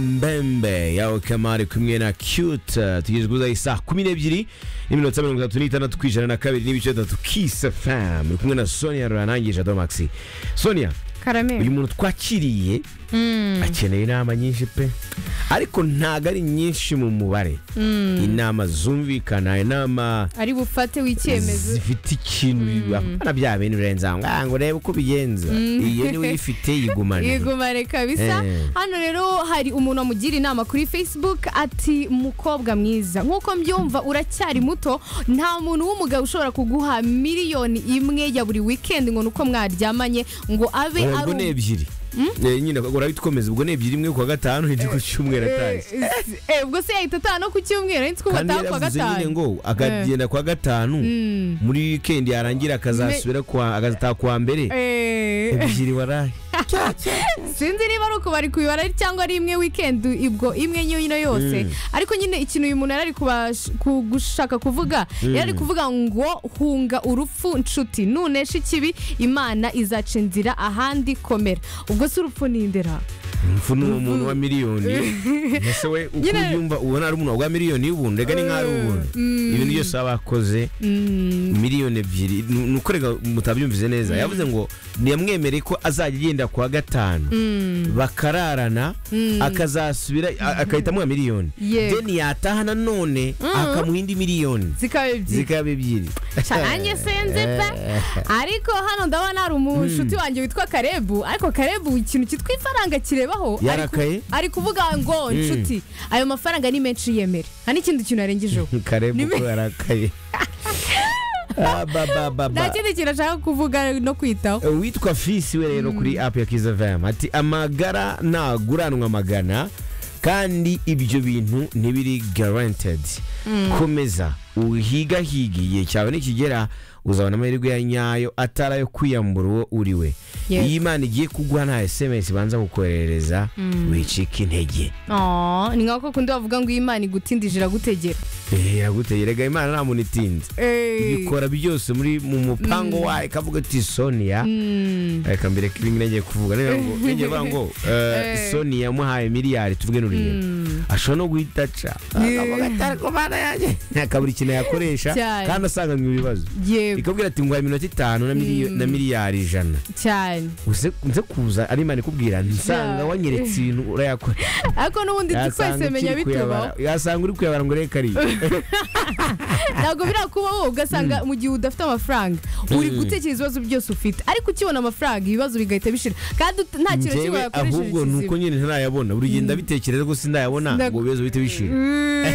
ehambembe yawe kamari kumwe na cute tugezweho isaha kumi n'ebyiri n'iminota mirongo itatu n'itandatu ku ijana na kabiri n'ibice bitatu kisi famu uri kumwe na sonia ruranangije domagisi sonia uyu karame muntu twakiriye akeneye inama nyinshi pe ariko ntabwo ari nyinshi mu mubare inama zumvikana inama ari bufate w'icyemezo zifite ikintu bibabana bya bintu birenze aho ngaho ngo urebe uko ubigenza iyo niwe uyifite yigumane yigumane kabisa Eh. hano rero hari umuntu amugira inama kuri facebook ati mukobwa mwiza nk'uko mbyumva uracyari muto nta muntu w'umugabo ushobora kuguha miliyoni imwe ya buri weekend ngo ni uko mwaryamanye ngo abe Eh, ari ubwo ni umu- ebyiri Eh, nyine urabitwomeza ubwo ni ebyiri imwe ku wa gatanu indi ku cyumweru Eh, atazi eh, ubwo se yahita ataha no ku cyumweru ariko ubu kandi ataha ku wa yaravuze nyine gatanu ngo akagenda ku wa gatanu muri wikendi yarangira akazasubira kwa- agataha ku wa mbere Eh. ebyiri warahe sinzi niba ari ukubari kubibara cyangwa ari imwe weekend ubwo imwe nyine yose ariko nyine ikintu uyu muntu yari ari kubash- ku- gushaka kuvuga yari ari kuvuga ngo hunga urupfu nshuti nunesha ikibi imana izaca inzira ahandi komera ubwo si urupfu ni indera impfu ni uwo muntu wa miliyoni ese we uko Nyine- ubyumva ubona ari umuntu wa miliyoni y'ubuntu reka ni nk'ari ubuntu ibintu byose baba bakoze miliyoni ebyiri ni ni uko reka mutabyumvise neza yavuze ngo ntiyamwemereye ko azajya agenda ku wa gatanu bakararana akazasubira a- agahita amuha miliyoni Yego. deni yataha nanone akamuha indi miliyoni zikaba ebyiri zikaba ebyiri cyane senze pe ariko hano ndabona hari umushuti wanjye witwa karebu ariko karebu ikintu cyitwa ifaranga kirebaho ari ku- Yarakaye? ari kuvuga ngo nshuti ayo mafaranga ni menshi yemere nta n'ikindi kintu yarengejeho kareba Ni- uko yarakaye Ah, ba, ba, ba, nta ba. kindi kintu ashaka kuvuga no kwitaho witwa fisi we rero kuri apu ya kiza vemu ati amagara ntaguranwa amagana kandi ibyo bintu ntibiri garantedi komeza uhigahige igihe cyawe nikigera uzabona amahirwe ya nyayo atari ayo kwiyambura uwo uri we Yes. iyo imana igiye kuguha nta esemesi ibanza kukoherereza wicika intege Aw, ni nka ko kundi bavuga ngo imana igutindije iragutegera Eh, iragutegera rega imana nta muntu itinze ibikora byose muri mu mupango wayo ikavuga ati sonia reka mbere ko ibingibi nagiye kuvuga rero ngo nagiye kuvuga ngo eh, sonia yamuhaye miliyari tuvuge n'urugero ashobora no guhita aca akavuga ati ariko mana yanjye akabura ikintu yakoresha Cyane. kandi asanganywe ibibazo yego ikabwira ati nguhaye iminota itanu na miliyo- na miliyari ijana cyane Uze- nze kuza ari imana ikubwira nsanga Yeah. wanyeretse ibintu urayakora ariko n'ubundi twese ukiri menya bitubaho kuyabara- yasanga uri kuyabara ngo reka ari ntabwo birakuma wowe ugasanga mu gihe udafite amafaranga uri gutekereza ibibazo byose ufite ariko ukibona amafaranga ibibazo bigahita bishira kandi ut- nta kintu kimwe njyewe wakoresheje ahubwo ni uko nyine ntarayabona buri gihe ndabitekereza gusa ndayabona Nda- ngo ibibazo bihite bishira kizima.